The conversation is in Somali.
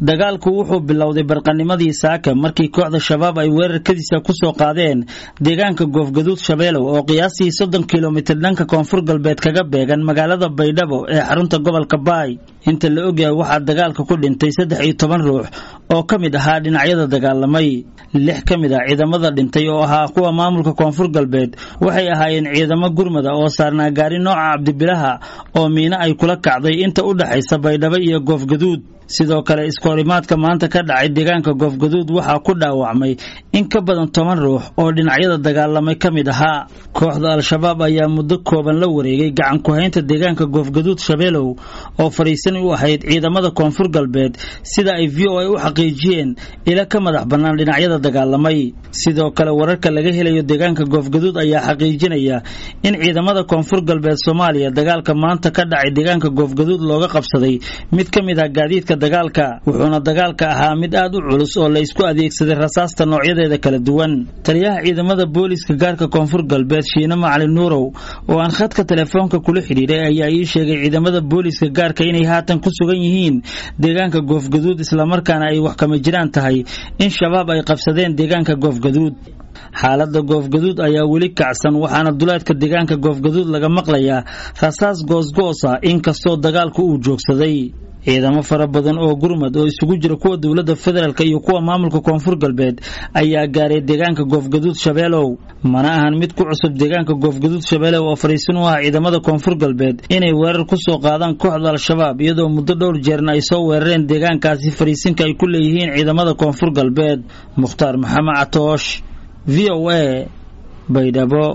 dagaalku wuxuu bilowday barqanimadii saaka markii kooxda shabaab ay weerarkadiisa kusoo qaadeen deegaanka goofgaduud shabeelow oo qiyaastii soddon kilomitir dhanka koonfur galbeed kaga beegan magaalada baydhabo ee xarunta gobolka baay inta la ogyahay waxaa dagaalka ku dhintay saddex iyo toban ruux oo ka mid ahaa dhinacyada dagaalamay lix ka mid ah ciidamada dhintay oo ahaa kuwa maamulka koonfur galbeed waxay ahaayeen ciidamo gurmada oo saarnaa gaari nooca cabdibilaha oo miino ay kula kacday inta u dhexaysa baydhabo iyo goofgaduud sidoo kale iskoorimaadka maanta ka dhacay deegaanka goofgaduud waxaa ku dhaawacmay in ka badan toban ruux oo dhinacyada dagaalamay ka mid ahaa kooxda al-shabaab ayaa muddo kooban la wareegay gacan ku-haynta deegaanka goofgaduud shabeelow oo fadhiisan u ahayd ciidamada koonfur galbeed sida ay v o a u xaqiijiyeen ila ka madax bannaan dhinacyada dagaalamay sidoo kale wararka laga helayo deegaanka goofgaduud ayaa xaqiijinaya in ciidamada koonfur galbeed soomaaliya dagaalka maanta ka dhacay deegaanka goofgaduud looga qabsaday mid ka mid ah gaadiidka dagaalka wuxuuna dagaalka ahaa mid aad u culus oo la isku adeegsaday rasaasta noocyadeeda kala duwan taliyaha ciidamada booliiska gaarka koonfur galbeed shiine macalin nuurow oo aan khadka telefoonka kula xidhiidhay ayaa ii sheegay ciidamada booliiska gaarka inay haatan ku sugan yihiin deegaanka goofgaduud islamarkaana ay wax kama jiraan tahay in shabaab ay qabsadeen deegaanka goofgaduud xaalada goofgaduud ayaa weli kacsan waxaana duleedka deegaanka goofgaduud laga maqlayaa rasaas goosgoosa inkastoo dagaalku uu joogsaday ciidamo fara badan oo gurmad oo isugu jira kuwa dowladda federaalk iyo kuwa maamulka koonfur galbeed ayaa gaaray deegaanka goofgaduud shabeelow mana ahan mid ku cusub deegaanka goofgaduud shabeelow oo fadhiisan u ah ciidamada koonfur galbeed inay weerar ku soo qaadaan kooxda al-shabaab iyadoo muddo dhowr jeerna ay soo weerareen deegaankaasi fadhiisinka ay ku leeyihiin ciidamada koonfur galbeed mukhtaar maxamed catoosh v o a baydhabo